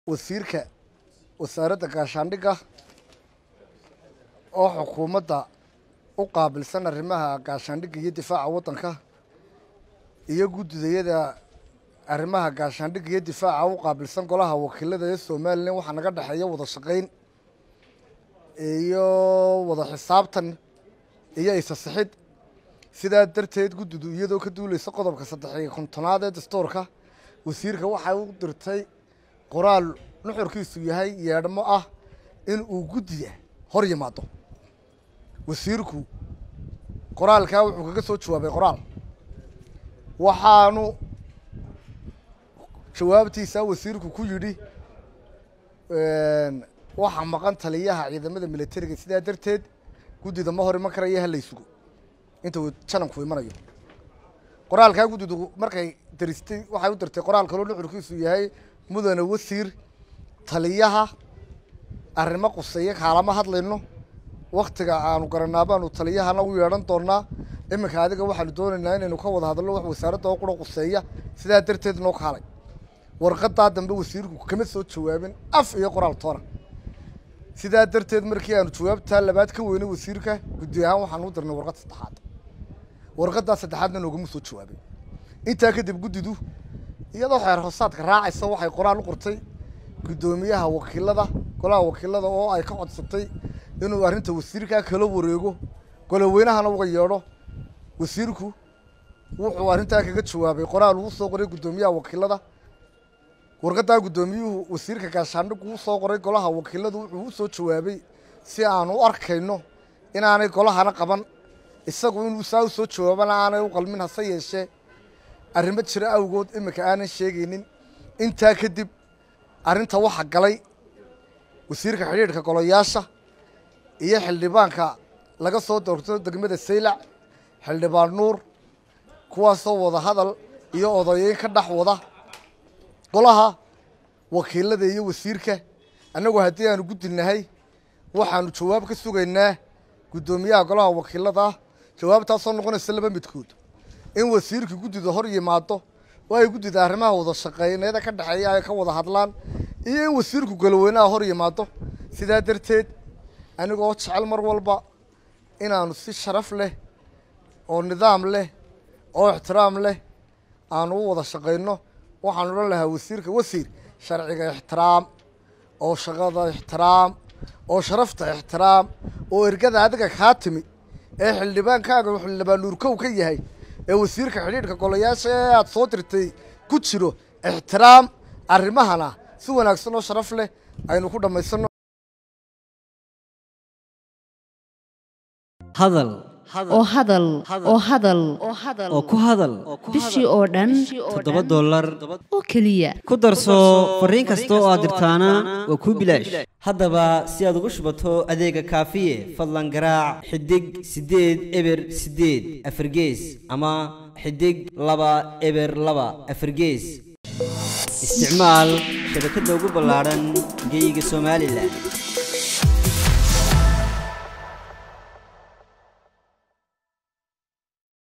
wasiirka wasaaradda gaashaandhigga oo xukuumadda u qaabilsan arrimaha gaashaandhigga iyo difaaca waddanka iyo guddidayada arrimaha gaashaandhigga iyo difaaca u qaabilsan golaha wakiilada ee somalilan waxaa naga dhexeeya wada shaqayn iyo wada xisaabtan iyo isasixid sidaa darteed guddidu iyadoo ka duuleysa qodobka saddex iyo kontonaad ee dastuurka wasiirka waxay u dirtay qoraal nuxurkiisu yahay yeedhmo ah in uu guddiga hor yimaado wasiirku qoraalkaa wuxuu kaga soo jawaabay qoraal waxaanu jawaabtiisa wasiirku ku yidhi waxaa maqan taliyaha ciidamada militariga sidaa darteed guddida ma hor iman karaya halay sugo inta uu jananku imanayo qoraalkaa guddidu markay daristay waxay u dirtay qoraal kaloo nuxurkiisu yahay mudane wasiir taliyaha arrimo quseeya kaalama hadlayno waktiga aanu garanaa baanu taliyahana u yeedhan doonaa iminka adiga waxaanu doonaynaa inaynu ka wada hadalno wax wasaaradda oo qura quseeya sidaa darteed noo kaalay warqadaa dambe wasiirku kama soo jawaabin af iyo qoraal toona sidaa darteed markii aanu jawaabtaa labaad ka weynay wasiirka guddi ahaan waxaanu u dirnay warqad saddexaad warqadaa saddexaadna noogama soo jawaabin intaa kadib guddidu iyadoo xeer hoosaadka raacaysa waxay qoraal u qortay guddoomiyaha wakiilada golaha wakiilada oo ay ka codsatay inuu arrinta wasiirkaa kala wareego goloweynahana uga yeedho wasiirku wuxuu arrintaa kaga jawaabay qoraal uu soo qoray guddoomiyaha wakiilada warqadaa guddoomiyuhu wasiirka gaashaandhigu u soo qoray golaha wakiiladu wuxuu u soo jawaabay si aanu u arkayno inaanay golahana qaban isagu inuu saa u soo jawaabana aanay u qalmin hase yeeshee arrimo jira awgood iminka aanan sheegaynin intaa kadib arrinta waxa galay wasiirka xidhiidhka golayaasha iyo xildhibaanka laga soo doorto degmada saylac xildhibaan nuur kuwaasoo wada hadal iyo odayeyn ka dhex wada golaha wakiilada iyo wasiirka annagu haddii aanu guddinahay waxaanu jawaab ka sugaynaa guddoomiyaha golaha wakiilada ah jawaabtaasoo noqonaysa laba midkood in wasiirka guddida hor yimaado oo ay guddida arrimaha wada shaqeyneeda ka dhexeeya ay ka wada hadlaan iyo in wasiirku galoweynaha hor yimaado sidaa darteed anigoo jecel mar walba inaanu si sharaf leh oo nidaam leh oo ixtiraam leh aanu u wada shaqayno waxaan odhan lahaa wasiirka wasiir sharciga ixtiraam oo shaqada ixtiraam oo sharafta ixtiraam oo ergada adiga kaa timi ee xildhibaankaaga xildhibaan nuurkow ka yahay ee wasiirka xidhiidhka golayaasha ee aada soo dirtay ku jiro ixtiraam arrimahana si wanaagsan oo sharaf leh aynu ku dhammaysano hadal oo hadal oo hadal oo ku hadal bishii oo dhan toddoba dollar oo keliya ku darso fariin kasta oo aad dirtaana waa kuu bilaash haddaba si aad ugu shubato adeega kaafiye fadlan garaac xidig siddeed eber siddeed afargees ama xidig laba eber laba afargees isticmaal shabakadda ugu ballaadhan geyga somalilan